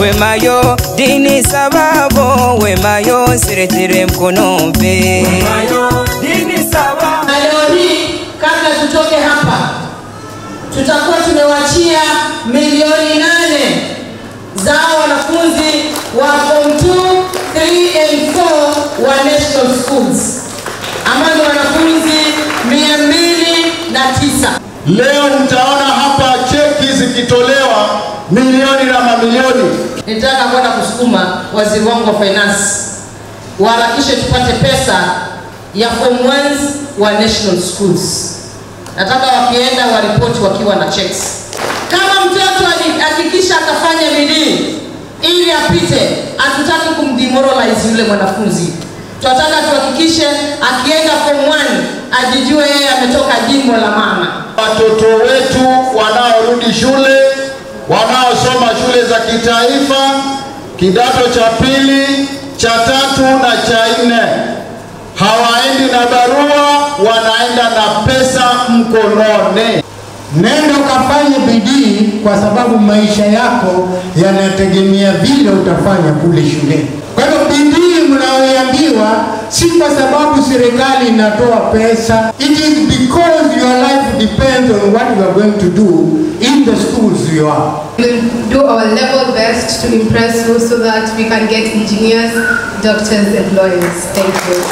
wemayo dini sababo wemayo nseretere mkono mpe na leo hii kabla tutoke hapa tutakuwa tumewachia milioni nane za wanafunzi wa form 2 3 and 4 wa national schools ambao ni wanafunzi mia mbili na tisa Leo mtaona hapa cheki zikitolewa milioni na mamilioni. nitaka kwenda kusukuma waziri wangu wa finance waharakishe tupate pesa ya form 1s wa national schools nataka wakienda waripoti wakiwa na checks kama mtoto hakikisha akafanya bidii ili apite hatutaki kumdemoralize yule mwanafunzi tunataka tuhakikishe akienda form 1 ajijue yeye ametoka jimbo la mama Watoto wetu wanaorudi shule, wanaosoma shule za kitaifa, kidato cha pili, cha tatu na cha nne, hawaendi na barua, wanaenda na pesa mkononi. Nenda ukafanye bidii, kwa sababu maisha yako yanategemea vile utafanya kule shuleni. Kwa hivyo bidii mnayoambiwa si kwa sababu serikali inatoa pesa. It is because your life depends on what you are going to do in the schools you are. We will do our level best to impress you so that we can get engineers, doctors, and lawyers. Thank you.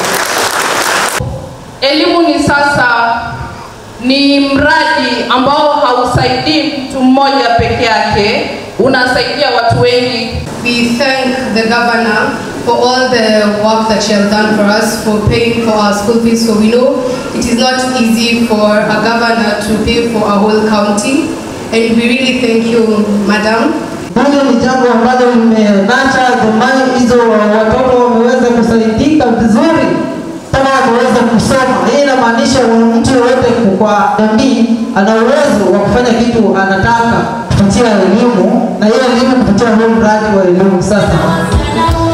Elimu ni sasa ni mradi ambao hausaidii mtu mmoja peke yake, unasaidia watu wengi. We thank the governor for all the work that she has done for us, for paying for our school fees. So we know it is not easy for a governor to pay for a whole county. And we really thank you, madam. Moja ni jambo ambalo limenacha zamani hizo watoto wameweza kusaidika vizuri kama wameweza kusoma. Hii inamaanisha mtu yoyote kwa jamii ana uwezo wa kufanya kitu anataka kupitia elimu, na hiyo elimu kupitia huu mradi wa elimu sasa